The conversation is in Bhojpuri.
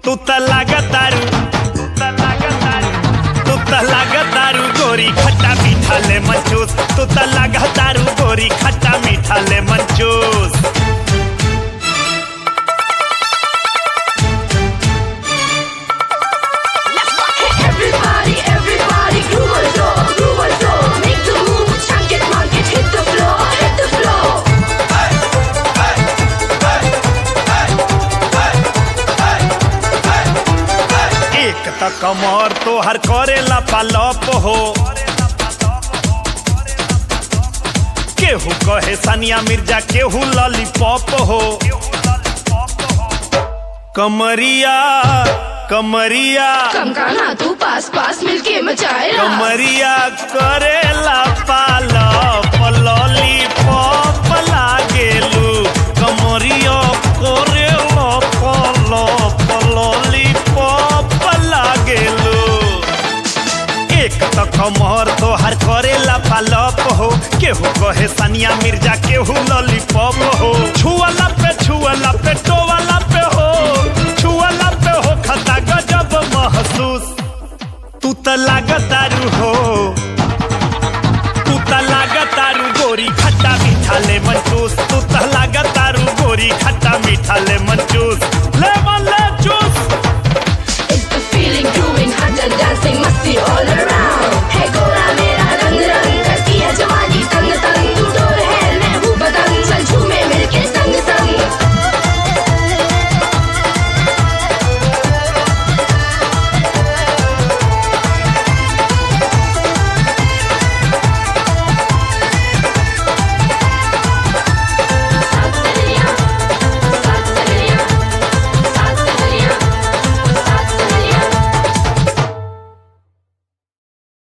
तू त लागतारू तू त लागतारू गोरी खट्टा मीठा ले मंचूस तू त लागतारू गोरी खट्टा मीठा ले मंचूस Everybody, everybody, groove on the floor, groove on the floor. Make the move, chunk it, monk it, hit the floor, hit the floor. एक त कमर तोहर करेला पालप हो केहू कहे सानिया मिर्जा केहू लॉलीपॉप हो कमरिया कमरिया कम गाना तू पास पास मिलके मचाए रास। कमरिया करेला पालप लॉलीपॉप लागेलू कमरिया करे